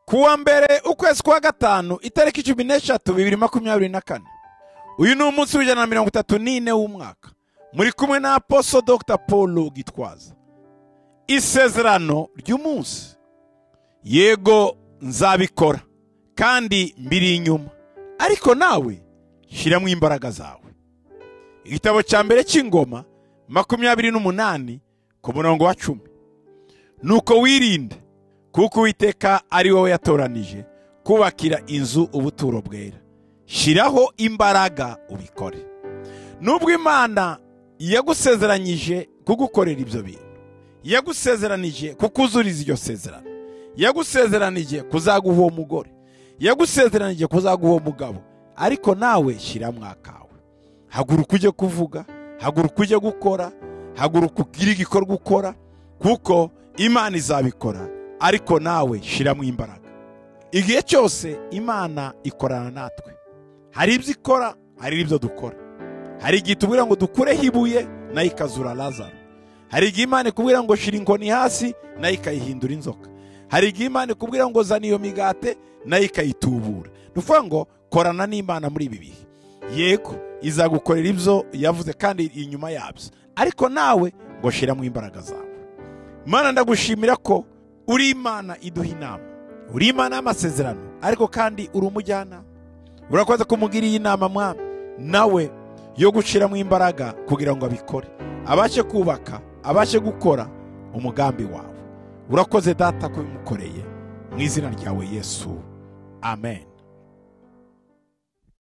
kuwa mbere ukwezi kwa gatanu itariki cumi n'eshatu bibiri makumyabiri na kane uyu ni umunsi w'ijana na mirongo itatu n'ine w'umwaka muri kumwe na aposo dr paul gitwaza isezerano ry'umunsi yego nzabikora kandi mbiri inyuma ariko nawe shyiramo imbaraga zawe igitabo cya mbere cy'ingoma makumyabiri n'umunani ku murongo wa cumi nuko wirinde kuko uwiteka ari wowe yatoranije kubakira inzu ubuturo bwera shyiraho imbaraga ubikore nubwo imana yagusezeranyije kugukorera ibyo bintu yagusezeranije kukuzuriza iryo sezerano yagusezeranije kuzaguha uwo mugore yagusezeranije kuzaguha uwo mugabo ariko nawe shyiramo akawe haguruka ujye kuvuga haguruka ujye gukora haguruka ugire igikorwa ukora kuko imana izabikora ariko nawe shyiramo imbaraga igihe cyose imana ikorana natwe hari ibyo ikora hari ibyo dukora hari igihe itubwira ngo dukureho ibuye nayo ikazura lazaro hari igihe imana ikubwira ngo shyira inkoni hasi nayo ikayihindura inzoka hari igihe imana ikubwira ngo zana iyo migate nayo ikayitubura ni ukuvuga ngo korana n'imana muri ibi bihe yego izagukorera ibyo yavuze kandi inyuma yabyo ariko nawe ngo shyiramo imbaraga zawe imana ndagushimira ko uri imana iduha inama uri imana y'amasezerano ariko kandi uri umujyanama urakoze kumugira iyi nama mwami nawe yo gushyiramo imbaraga kugira ngo abikore abashe kubaka abashe gukora umugambi wawe urakoze data ko ubimukoreye mu izina ryawe yesu amen